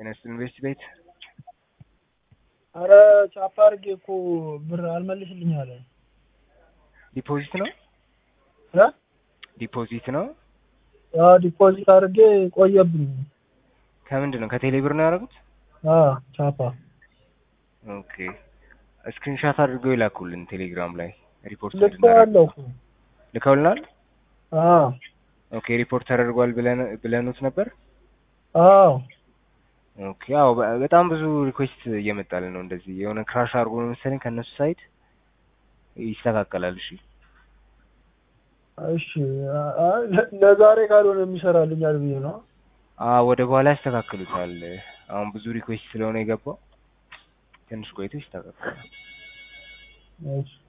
ጤና ይስጥልኝ ቤስት ቤት አረ ቻፓ አድርጌ እኮ ብር አልመልስልኝ አለ። ዲፖዚት ነው እ ዲፖዚት ነው አዎ ዲፖዚት አድርጌ ቆየብኝ። ከምንድን ነው ከቴሌ ብር ነው ያደረጉት? አዎ ቻፓ ኦኬ ስክሪንሻት አድርገው ይላኩልን ቴሌግራም ላይ ሪፖርት ልኬዋለሁ እኮ። ልከውልናል። አዎ ኦኬ ሪፖርት ተደርጓል ብለን ብለኑት ነበር። አዎ ኦኬ አዎ በ- በጣም ብዙ ሪኩዌስት እየመጣልን ነው። እንደዚህ የሆነ ክራሽ አድርጎ ነው መሰለኝ ከእነሱ ሳይድ ይስተካከላል። እሺ እሺ አ- አ- ለ- ለዛሬ ካልሆነ የሚሰራልኛል ብዬ ነው። አ ወደ በኋላ ያስተካክሉታል። አሁን ብዙ ሪኩዌስት ስለሆነ የገባው ትንሽ ቆይቶ ይስተካከላል። እሺ